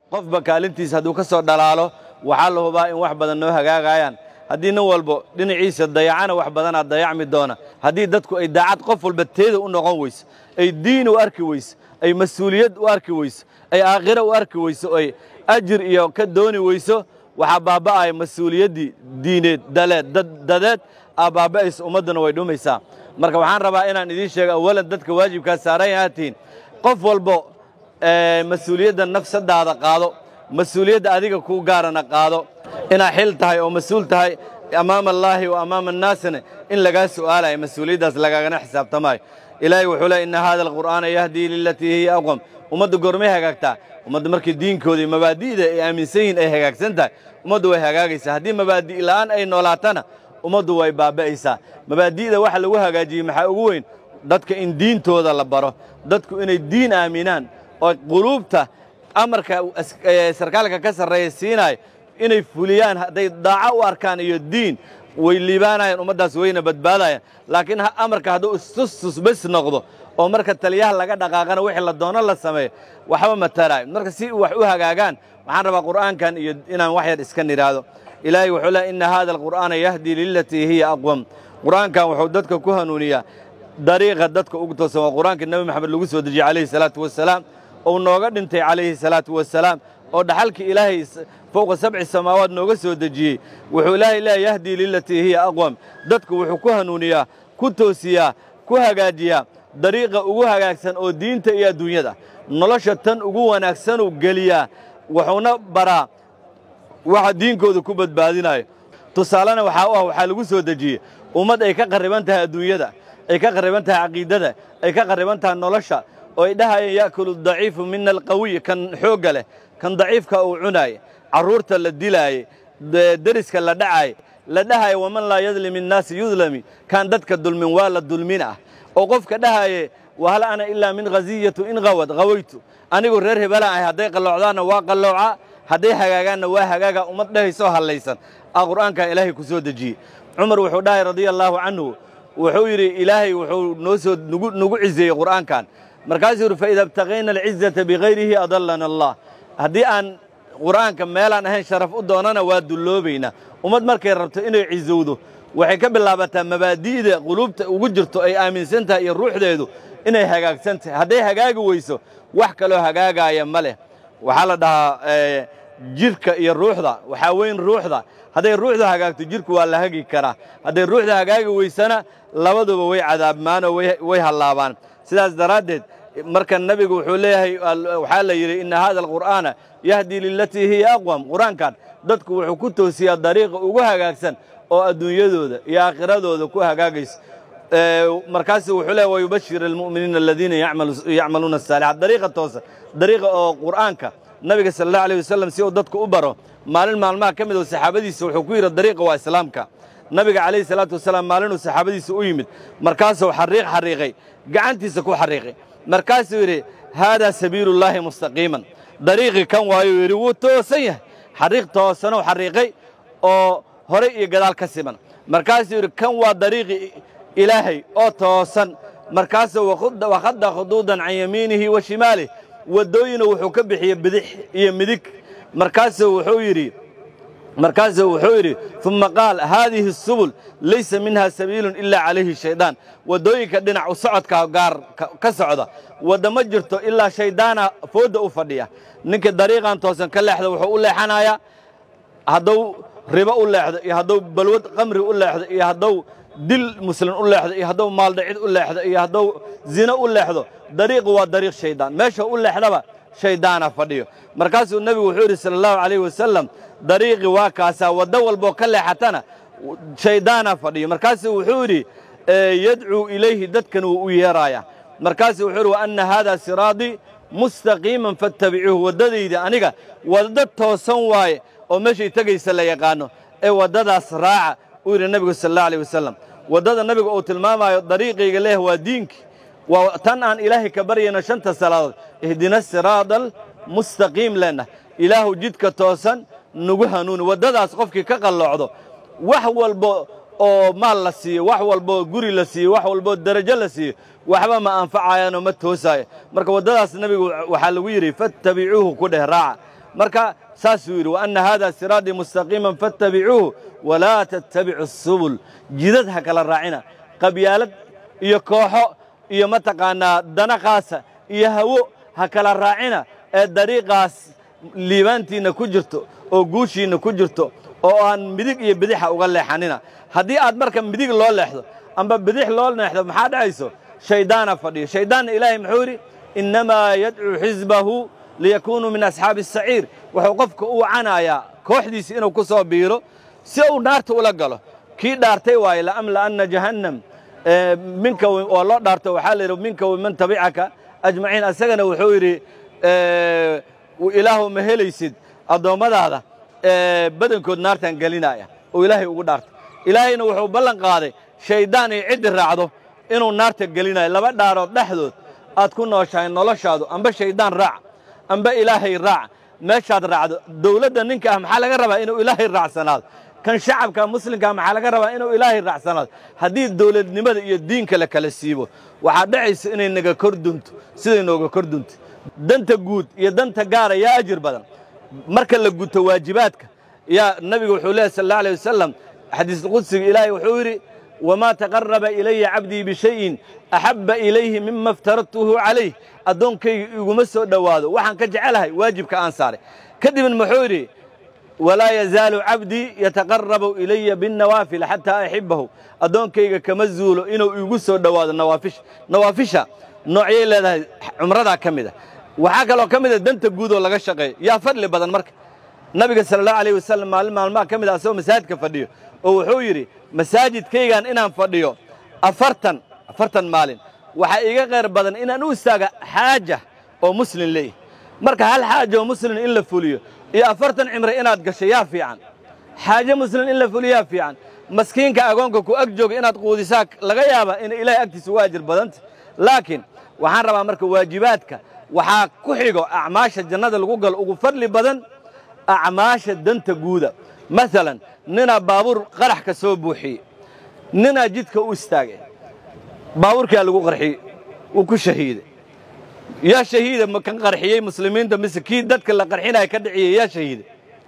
qofba kaalintiisa hadduu ka soo dhalaalo waxaa la hubaa in wax badan noo hagaagayaan haddii nin walbo dhinaciisa dayacana wax badanaa dayacmi doona haddii dadku ay daacad qof walba teeda u noqon weyso ay diin u arki weyso ay mas-uuliyad u arki weyso ay aakhiro u arki weyso ay ajir iyo ka dooni weyso waxaa baaba'aya mas-uuliyaddii diineed daleed dadeed aa baaba'aysa ummadduna way dhumaysaa marka waxaan rabaa inaan idiin sheego awalan dadka waajibkaa saaran yahaatiin qof walbo mas-uuliyadda nafsadaada qaado mas-uuliyadda adiga kuu gaarana qaado inaad xil tahay oo mas-uul tahay amaama allaahi wa amaama annaasina in lagaa su'aalayo mas-uuliyaddaas lagaagana xisaabtamaayo ilaahay wuxuu leey inna haada alqur'aana yahdii lilatii hiya aqwam ummadda goormay hagaagtaa ummadda markii diinkooda iyo mabaadi'da ay aaminsan yihiin ay hagaagsan tahay ummaddu way hagaagaysaa haddii mabaadi' la'aan ay noolaatana ummaddu way baaba'aysaa mabaadi'da waxa lagu hagaajiyey maxaa ugu weyn dadka in diintooda la baro dadku inay diin aaminaan oo quluubta amarka sarkaalka ka sarreeya siinaayo inay fuliyaan hadday daaco u arkaan iyo diin way liibaanayaan ummaddaas wayna badbaadayaan laakiin amarka hadduu istustus bes noqdo oo marka taliyaha laga dhaqaaqana wixii la doono la sameeyo waxba mataraayo marka si wax u hagaagaan waxaan rabaa qur'aankan iyo inaan wax yar iska nidhaahdo ilaahay wuxuu leey inna haada alqur'aana yahdii lilatii hiya aqwam qur'aankan wuxuu dadka ku hanuuniyaa dariiqa dadka ugu toosan waa qur'aanka nebi maxamed lagu soo dejiyey calayhi salaatu wasalaam ou nooga dhintay calayhi salaatu wasalaam oo dhaxalkii ilaahay fowqa sabci samaawaad nooga soo dejiyey wuxuu ilaahay leeya yahdii lilatii hiya aqwam dadku wuxuu ku hanuuniyaa ku toosiyaa ku hagaajiyaa dariiqa ugu hagaagsan oo diinta iyo adduunyada nolosha tan ugu wanaagsanuu geliyaa wuxuuna baraa waxa diinkooda ku badbaadinayo tusaalena waxaa u ah waxaa lagu soo dejiyey ummad ay ka qarriban tahay adduunyada ay ka qarriban tahay caqiidada ay ka qarriban tahay nolosha oo ay dhahayeen ya'kulu daciifu mina alqawiy kan xoogga leh kan daciifka uu cunaayey carruurta la dilaayey deriska la dhacaayey la dhahaya waman laa yadlim innaasi yudlami kaan dadka dulmin waa la dulmin ah oo qofka dhahaye wahal ana ilaa min khaziyatu in qawad qawaytu anigu reer hebelaan ahay hadday qalloocdaanna waa qallooca hadday hagaagaanna waa hagaaga ummad dhahaysoo hallaysan aa qur'aankaa ilaahay ku soo dejiyey cumar wuxuu dhahay radia allaahu canhu wuxuu yidhi ilaahay wuxuu noo soo nugu nugu cizeeyey qur'aankan markaasuu yidhi faida ibtaqayna alcizata bikayrihi adallana allah haddii aan qur'aanka meelaan ahayn sharaf u doonana waa dulloobaynaa ummad markay rabto inay cizowdo waxay ka bilaabataa mabaadi'da quluubta ugu jirto ay aaminsan tahay iyo ruuxdeedu inay hagaagsan tahay hadday hagaagi weyso wax kaloo hagaagaaya ma leh waxaa la dhahaa jidhka iyo ruuxda waxaa weyn ruuxda hadday ruuxdu hagaagto jidhku waa la hagi karaa hadday ruuxda hagaagi weysana labaduba way cadaabmaanoo way hallaabaan sidaas daraaddeed marka nebigu wuxuu leeyahay waxaa la yidhi inna haada alqur'aana yahdii lilatii hiya aqwam qur-aankan dadku wuxuu ku toosiyaa dariiqa ugu hagaagsan oo adduunyadooda iyo aakhiradooda ku hagaagaysa markaasu wuxuu leeyahy wayubashir almu'miniina aladiina yacmaluuna asaalixaat dariiqa toosa dariiqa oo qur'aanka nabiga sala allahu alayh wasalam si uu dadku u baro maalin maalmaha ka mid oo saxaabadiisa wuxuu ku yidhi dariiqa waa islaamka nabiga calayhi salaatu wasalaam maalinuu saxaabadiisa u yimid markaasuu xariiq xariiqay gacantiisa ku xariiqay markaasuu yidhi haadaa sabiilullaahi mustaqiiman dariiqii kan waayuu yidhi wuu toosan yahay xariiq toosanuu xariiqay oo horay iyo gadaal ka siman markaasuu yidhi kan waa dariiqii ilaahay oo toosan markaasuu wakhadda khuduudan can yamiinihi wa shimaalih waddooyina wuxuu ka bixiyey bidix iyo midig markaasuu wuxuu yidhi markaasuu wuxuu yidhi uma qaal haadihi subul laysa minha sabiilun ilaa calayhi shaydaan waddooyinka dhinac u socodka gaar ka socda wadda ma jirto ilaa shayddaana foodda u fadhiya ninka dariiqan toosan ka leexda wuxuu u leexanayaa hadduu ribo u leexdo iyo hadduu balwad qamri u leexdo iyo hadduu dil muslim u leexdo iyo hadduu maaldhacid u leexdo iyo hadduu zino u leexdo dariiqu waa dariiq shayddaan meesha u leexdaba shayddaana fadhiyo markaasuu nebigu wuxuu yidhi sala allahu calayhi wasalam dariiqi waa kaasaa waddo walboo ka leexatana shayddaana fadhiyo markaasuu wuxuu yidhi yadcuu ilayhi dadkan wuu u yeeraaya markaasuu wuxuu yidhi wa anna haadaa siraadii mustaqiiman fattabicuuhu waddadayda aniga waddo toosan waaye oo meeshay tegaysa la yaqaano ee waddadaas raaca uu yidhi nebigu sala allahu alayh wasalam waddada nebiga uu tilmaamaayo dariiqayga leeh waa diinkii waa tan aan ilaahay ka baryayno shanta salaadood ihdina siraada almustaqiim leenah ilaahu jidka toosan nagu hanuuni waddadaas qofkii ka qalloocdo wax walbo oo maal la siiyo wax walboo guri la siiyo wax walboo derajo la siiyo waxba ma anfacayaanoo ma toosaayo marka waddadaas nebigu waxaa lagu yidhi fattabicuuhu ku dheh raaca marka saasuu yidhi wa anna haada siraatii mustaqiiman fattabicuuhu walaa tattabicu subul jidad ha kala raacina qabyaalad iyo kooxo iyo mataqaannaa dana qaasa iyo hawo ha kala raacina ee dariiqaas liibaantiinna ku jirto oo guushiinna ku jirto oo aan midig iyo bidixa uga leexanina haddii aad marka midig loo leexdo amba bidix loo leexdo maxaa dhacayso shayddaana fadhiyo shayddaanna ilaahay muxuu yidhi innamaa yadcuu xisbahu liyakuunuu min asxaabi asaciir wuxuu qofka u wacanayaa kooxdiisi inuu ku soo biiro si uu naarta ula galo kii dhaartay waaye la'amla'anna jahannam minka oo loo dhaarto waxaa la yidhi minka waman tabicaka ajmaciin asagana wuxuu yidhi ilaahu ma helaysid addoommadaada badankood naartaan gelinaya oo ilaahay ugu dhaartay ilaahayna wuxuu ballan qaaday shayddaan iyo ciddi raacdo inuu naarta gelinayo laba dhaarood dhexdood aad ku nooshahay noloshaadu amba shayddaan raac amba ilaahay raac meeshaad raacdo dawladda ninka ah maxaa laga rabaa inuu ilaahay raacsanaado kan shacabka muslimkaa maxaa laga rabaa inuu ilaahay raacsanaado haddii dawladnimada iyo diinka la kala siibo waxaa dhacaysa inay naga kor dunto siday nooga kor dunto danta guud iyo danta gaara yaa ajir badan marka la guto waajibaadka yaa nabigu wuxuu leehay sal alla alay wasalam xadiisulqudsiga ilaahay wuxuu yidhi wamaa taqaraba ilaya cabdii bishayin axabba ilayhi mima aftaradtuhu calayh addoonkayga iguma soo dhowaado waxaan ka jecelahay waajibka aan saaray kadibna muxuu yidhi walaa yazaalu cabdii yataqarabu ilaya binnawaafil xataa axibbahu addoonkayga kama zuulo inuu igu soo dhowaado nawaafisha nawaafisha noocyay leedahay cumradaa ka mid a waxaa kaloo ka mid a danta guud oo laga shaqeeyo yaa fadli badan marka nabiga sala allahu alayh wasalam maalin maalmaha ka mid a asagoo masaajidka fadhiyo oo wuxuu yidhi masaajidkaygan inaan fadhiyo afartan afartan maalin waxaa iiga qayr badan inaan u istaaga xaaja oo muslim leeyahy marka hal xaaja oo muslim in la fuliyo iyo afartan cimre inaad gasho yaa fiican xaaje muslim in la fuliyo yaa fiican maskiinka agoonka ku ag jooga inaad quudisaa laga yaaba inay ilaahay agtiisa uga ajir badanta laakiin waxaan rabaa marka waajibaadka waxaa ku xigo acmaasha jannada lagu galo ugu fadli badan acmaasha danta guuda maalan ninaa baabuur qarax ka soo buuxiyey ninaa jidka u istaagay baabuurkaa lagu qarxiyey wuu ku shahiiday yaa shahiida ma kan qarxiyey muslimiinta mise kii dadka la qarxinaya ka dhiciyey yaa shahiida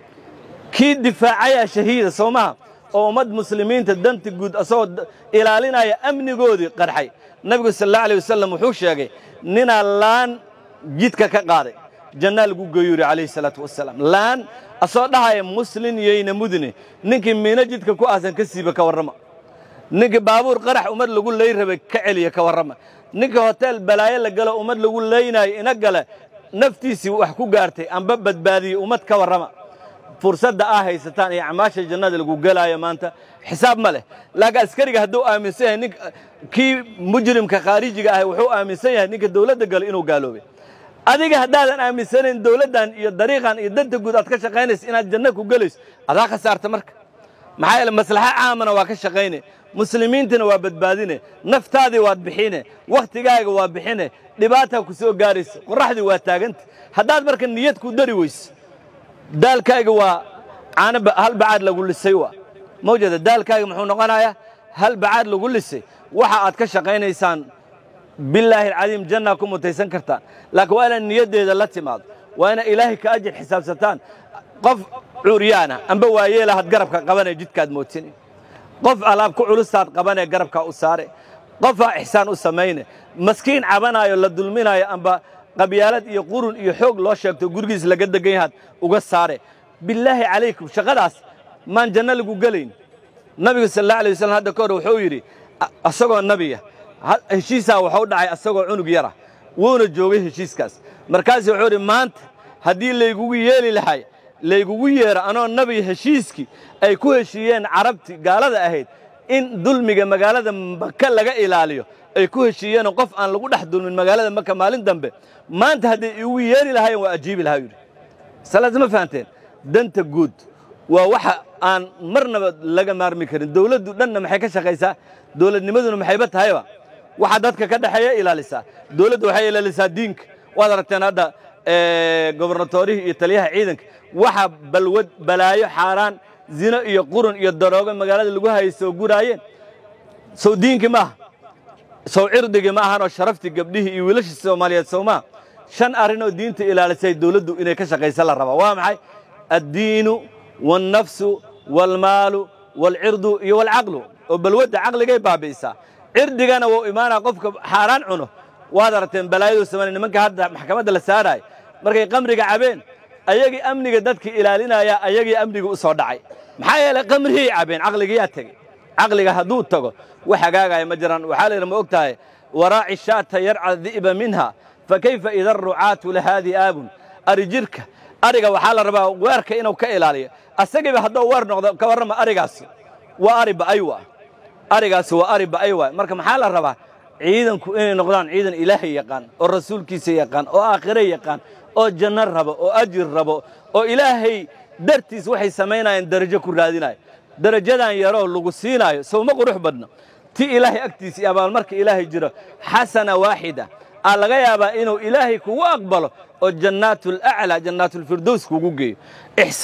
kii difaacayaa shahiida soo maha oo ummad muslimiinta danta guud asagoo ilaalinaya amnigoodii qarxay nabigu sal allahu alay wasalam wuxuu sheegay ninaa laan jidka ka qaaday jannaa lagu geeyu yidhi calayhi salaatu wasalaam laan asoo dhahaya muslin yayna mudine ninkii miino jidka ku aasan ka siiba ka warrama ninkii baabuur qarax ummad lagu lay rabay ka celiya ka warrama ninkii hoteel balaayo la galo ummad lagu laynaayo ina gale naftiisii wax ku gaartay amba badbaadiyey ummad ka warrama fursadda aa haysataan iyo acmaasha jannada lagu gelaayo maanta xisaab ma leh laakiin askariga hadduu aaminsan yahay nin kii mujrimka khaarijiga ahay wuxuu aaminsan yahay ninka dawladda galo inuu gaaloobay adiga haddaadan aaminsanayn dawladdan iyo dariiqan iyo danta guud aad ka shaqaynaysa inaad janno ku gelayso adaa khasaarta marka maxaa yeele maslaxa caamana waa ka shaqayne muslimiintana waa badbaadine naftaadii waad bixine wakhtigaaga waa bixine dhibaataa ku soo gaaraysa qorraxdii waa taaganta haddaad marka niyad ku dari weyso daalkaaga waa caano hal bacaad lagu lisay waa mawjada daalkaaga muxuu noqonayaa hal bacaad lagu lisay waxa aad ka shaqaynaysaan bilaahi alcadiim jannaa ku mutaysan kartaan laakiin waa inaad niyaddeeda la timaado waa inaad ilaahay ka ajir xisaabsataan qof curyaana amba waayeelahaad garabka qabanee jidkaad mootine qof alaab ku culustaad qabanee garabkaa u saare qofaa ixsaan u samayne maskiin cabanaayo la dulminaayo amba qabyaalad iyo qurun iyo xoog loo sheegto gurigiis laga degan yahaad uga saare bilaahi calaykum shaqadaas maan janno lagu gelayn nabigu sal alla alay wasalam hadda ka hor wuxuu yidhi asagoo nabiya heshiisaa waxuu dhacay asagoo cunug yara wuuna joogay heshiiskaas markaasuu wuxuu idhi maanta haddii laygugu yeeli lahay laygugu yeero anoo nabiga heshiiskii ay ku heshiiyeen carabti gaalada ahayd in dulmiga magaalada maka laga ilaaliyo ay ku heshiiyeenoo qof aan lagu dhex dulmin magaalada maka maalin dambe maanta hadday igu yeeri lahayen waa ajiibi lahaa yidhi salaas ma fahanteen danta guud waa waxa aan marnaba laga maarmi karin dawladdu dhanna maxay ka shaqaysaa dawladnimaduna maxayba tahayba waxa dadka ka dhexeeya ilaalisaa dawladdu waxay ilaalisaa diinka waad aragteen hadda gobernatorihii iyo taliyaha ciidanka waxa balwad balaayo xaaraan zino iyo qurun iyo daroogo magaalada lagu hayay soo guraayeen sow diinkii maaha sow cirdigii ma ahanoo sharaftii gabdhihii iyo wiilashii soomaaliyeed sow maaha shan arrinoo diinta ilaalisay dawladdu inay ka shaqaysa la rabaa waa maxay addiinu waalnafsu waalmaalu waalcirdu iyo waalcaqlu oo balwadda caqligay baabi'isaa cirdigana wuu imaanaa qofka xaaraan cuno waad aragteen balaayaduu sameynay nimanka hadda maxkamadda la saaraay markay qamriga cabeen ayagii amniga dadka ilaalinaya ayagii amniga u soo dhacay maxaa yeelay qamrihii cabeen caqligiyaa tegey caqliga hadduu tago wax hagaagaya ma jiraan waxaa la yidhi ma og tahay waraaci shaata yarca di'ba minha fa kayfa ida rucaatu lahaadii aabun ari jirka ariga waxaa la rabaa weerka inuu ka ilaaliyo asagiiba hadduu weer noqdo ka warrama arigaasi waa ari ba'ay waa arigaasi waa ari ba'ay waay marka maxaa la rabaa ciidanku inay noqdaan ciidan ilaahay yaqaan oo rasuulkiisa yaqaan oo aakhire yaqaan oo janno rabo oo ajir rabo oo ilaahay dartiis waxay samaynayaan darajo ku raadinayo darajadan yaroo lagu siinaayo sowma qurux badna ti ilaahay agtiisa iyo abaalmarka ilaahay jiro xasana waaxida aa laga yaabaa inuu ilaahay kugu aqbalo oo jannaatulaclaa jannaatulfirdows kugu geeyo